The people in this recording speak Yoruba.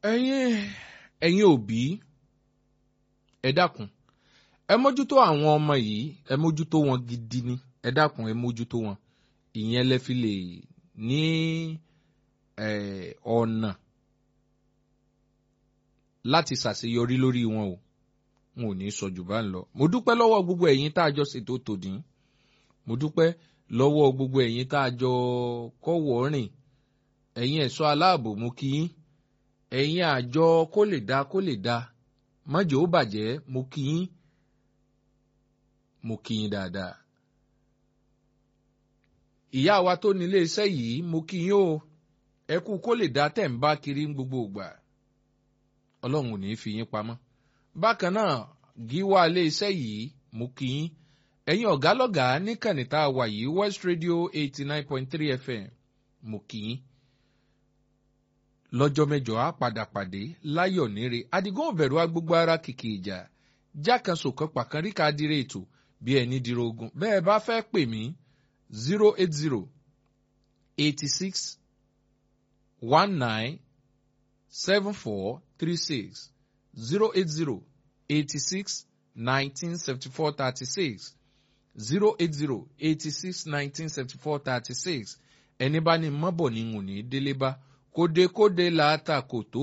ẹ̀yin ẹ̀yin òbí ẹ dákun ẹ mójútó àwọn ọmọ yìí ẹ mójútó wọn gidi ni ẹ dákun ẹ mójútó wọn ìyẹn lẹ fi lè ní ọ̀nà láti ṣàṣeyọrí lórí wọn o wọn ò ní sọ jù bá ń lọ mo dúpẹ́ lọ́wọ́ gbogbo ẹ̀yin tá a jọ ṣètò tòdì mo dúpẹ́ lọ́wọ́ gbogbo ẹ̀yin tá a jọ kọ́wọ́ rìn ẹ̀yin ẹ̀ṣọ́ aláàbò mo kí yín ẹ̀yin àjọ kó lè dá kó lè dá mọ́jọ́ ó bàjẹ́ mo kí yín mo kí yín dáadáa. ìyá wa tó nílé iṣẹ́ yìí mo kí yín o ẹ kú kó lè dá tẹ̀ ń bá kiri ń gbogbo ìgbà ọlọ́run ò ní fi yín pamọ́. bákan náà gíwá ilé iṣẹ́ yìí mo kí yín ẹ̀yin ọ̀gá lọ́gàá níkànnì tá a wà yìí West Radio eighty nine point three FM mo kí yín lọ́jọ́ mẹ́jọ á padà pàdé láyọ̀ níre adigun òbẹ̀rù agbógbó ara kìkì ìjà jákàsó kan pàkan ríka dire ètò bí ẹni dire ogun bẹ́ẹ̀ bá fẹ́ pè mí zero eight zero eighty six one nine seven four three six zero eight zero eighty six nineteen seventy four thirty six zero eight zero eighty six nineteen seventy four thirty six ẹni bá ní mọ́bọ̀ ní ń ní délé bá kódekóde làátà kò tó